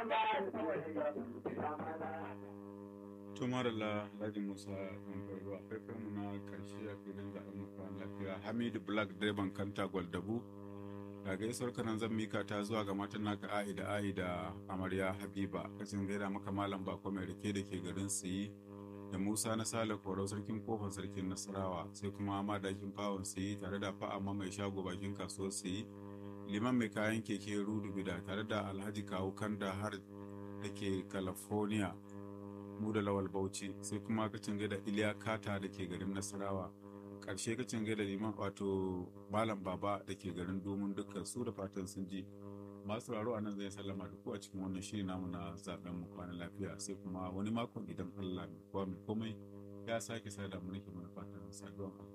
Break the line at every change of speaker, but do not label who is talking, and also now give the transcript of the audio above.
tumarala Alhaji Musa Ɗanƙwarro a faifan mu na ƙarshe a filin zaɓen mutuwan lafiya Hamidu Black direban kanta Gwaldabu ga gaisuwar kanan zan mika ta zuwa ga matan naka a'i da a'i da amarya Habiba kacin gaida maka malam bako mai rike da ke garin Siyi da Musa na Sale Korau sarkin kofar sarkin Nasarawa sai kuma madakin fawon Siyi tare da fa'amma mai shago bakin kasuwar Siyi liman mai kayan keke Rudu Bida tare da Alhaji Kawu Kanda har da ke California mu da lawal bauchi sai kuma kacin gaida iliya kata da ke garin nasarawa ƙarshe kacin gaida liman wato malam baba da ke garin domin dukkan su da fatan sun ji masu raro a nan zai sallama da ku a cikin wannan shiri namu na zaben mu kwana lafiya sai kuma wani makon idan allah mai kowa mai komai ya sake sada mu nake mana fatan saduwa